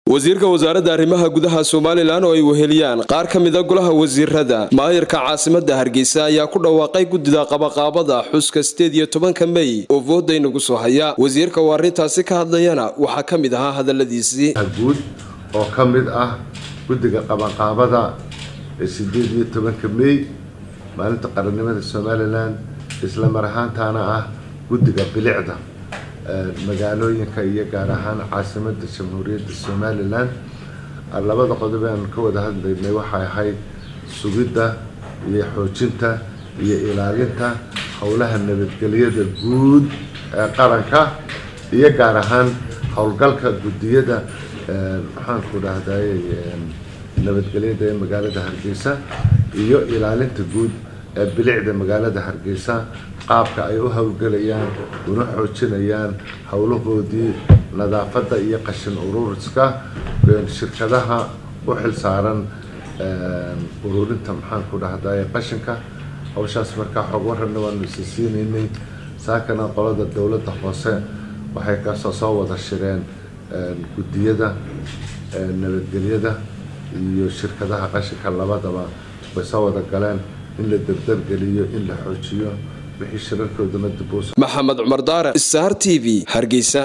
wasiirka wasaaradda arrimaha gudaha somalilan oo ay weheliyaan qaar ka mida golaha wasiirada maayirka caasimada hargeysa ayaa ku dhawaaqay guddida qabaqaabada xuska sideed iyo tobanka mey oo vooda inagu soo haya wasiirka oo arrintaasi ka hadlayana waxaa ka mid ahaa hadaladiisii guud oo ka mid ah guddiga qabaqaabada ee sideed iyo tobanka mey maalinta qarannimada somalilan isla mar ahaantaana ah guddiga bilicda magaalooyinka iyo gaar ahaan caasimada jamhuuriyadda somalilan labada qodob aan ka wada hadlaynay waxay ahayd sugidda iyo xoojinta iyo ilaalinta howlaha nabadgelyada guud ee qaranka iyo gaar ahaan howlgalka guddiyada maxaanku dhahday nabadgelyada ee magaalada hargeysa iyo ilaalinta guud ee bilicda magaalada hargeysa qaabka ay u howlgelayaan una xoojinayaan howlahoodii nadaafadda iyo qashin ururiska shirkadaha u xilsaaran ururinta maxaanku dhahday qashinka hawshaas markaa xog warrabna waanu isa siinaynay saakana qolada dowladda hoose waxay kasoo soo wada shireen guddiyada nabadgelyada iyo shirkadaha qashinka labadaba way soo wada galeen in la dardargeliyo in la xoojiyo wixii shirarkoodana dib maxamed cumar daare star t v hargeysa